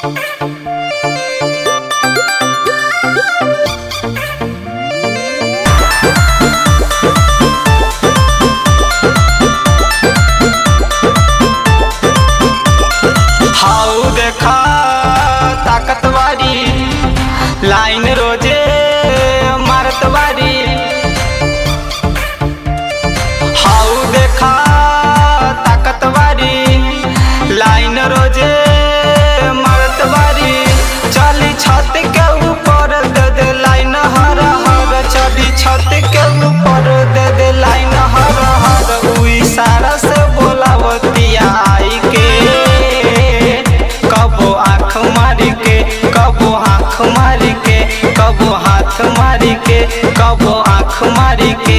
हाउ देखा ताकत वारी लाइन रोजे मारत वारी हाउ देखा ताकत वारी लाइन रोजे मारत वारी चली छत के ऊपर दे दे लाइन हर हर चली छत के ऊपर दे दे लाइन हर हर उ इशारा से बोलावतिया आई के कबो आँख मारी के कबो आँख मारी के कबो हाथ मारी के कबो आँख मारी के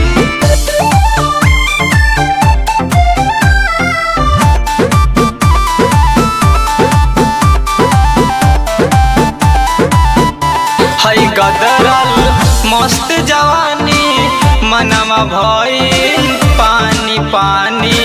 हई गदरल मस्त जवानी मनवा भइल पानी पानी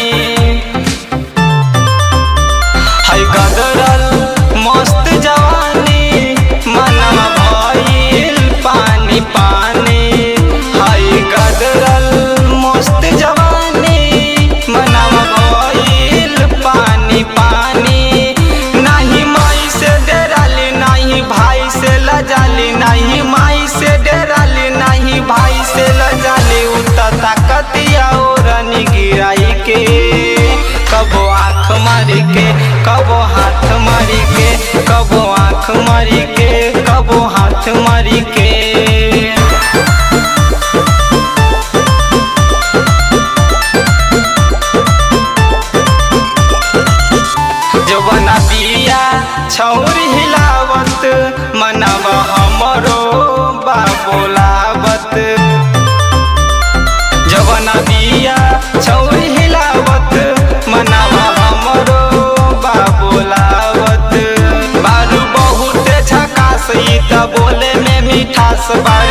हई गदरल मस्त जवानी मनवा भइल पानी पानी हई गदरल मस्त जवानी मनवा भइल पानी पानी नाही माई से डराली नाही भाई से लजाली नाही माई से डराली नाही भाई से लजाली उता ताकतिया ओरनी गिराई के कबो आँख मारी के कबो हाथ मारी के कबो आँख मारी के कबो हाथ मारी के जवना बिया छौर हिलावत मनव हमरो बा बोलावत जवना बिया छौर हिलावत मनव हमरो बा बोलावत बारू बहुत झकास ई त बोले में मिठास बा